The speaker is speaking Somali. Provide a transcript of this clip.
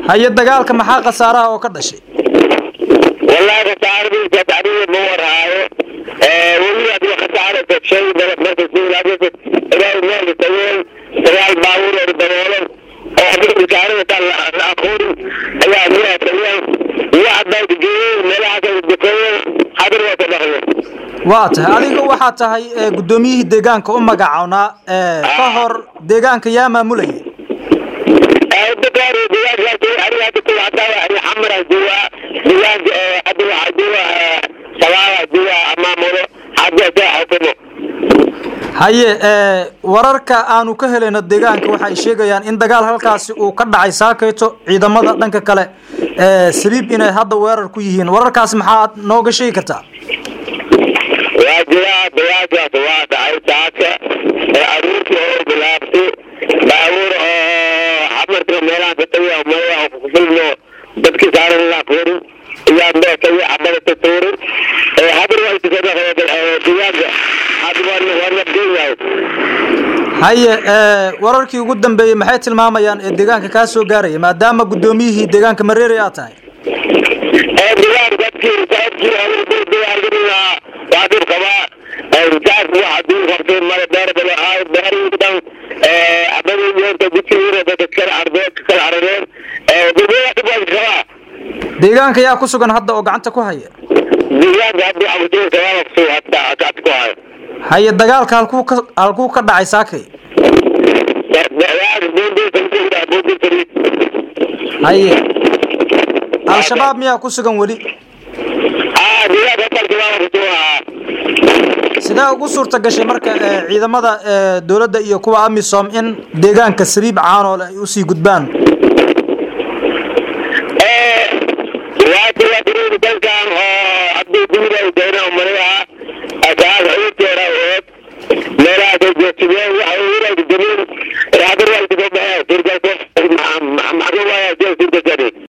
haye dagaalka maxaa khasaaraha oo ka dhashay wallahi khasaaradiisa tacdiida ma warhaayo weli adiga khasaara shay markasiilaaisa ilaahay meel tageen sagaal baabuur oo daboolan oo adiga bishaarada taan la aqoonin ayaa miyaa tageen iyo hadday geeyeen meelahaas ay dukeeyeen hadir waa ka dhaqdeen waa tahay adiga waxaa tahay guddoomiyihii deegaanka u magacownaa ka hor deegaanka yaa maamulayay dadkaani deegaankaas aniga hadda kuwa hadaa ani xamara joogaa deegaanka hadda waxaa jooga shabaaba jooga amaamulo hadda saa xukumo haye wararka aanu ka helayno deegaanka waxay sheegayaan in dagaal halkaasi uu ka dhacay saakayto ciidamada dhanka kale saliib inay hadda weerar ku yihiin wararkaasi maxaad nooga sheegi kartaa waa jiraa dagaalkaas waa dhacay saaka aruurtii oo bilaabtay baabuur oo xamarka meelaha ka tagay meelaha kufilno dadkii saaran la aqoonin ayaa mee tagay xabada ka tuuray hadir waa iska deegaanka hadda waa waa nabdeen yahay haye wararkii ugu dambeeyey maxay tilmaamayaan ee deegaanka kaa soo gaaraya maadaama guddoomiyihii deegaanka mareere aad tahay deegaan dadkii saabkii deegaanka waa dib qabaa jaas waxa dib qabtay mara beer bale aay beerii dhan abadii yoonta jidkiina dadka kala ardeen kala ardeen dibada dib waa qabaa deegaanka yaa ku sugan hadda oo gacanta ku haya deegaanka hadda waxa ku jira sababa ku soo hadda gacanta ku haya haye dagaalka halkuu ka halkuu ka dhacay saakay haye al-shabaab miyaa ku sugan weli sidee ugu suurta gashay marka ciidamada dowladda iyo kuwa amisom in deegaanka saliib caanoole ay usii gudbaan waa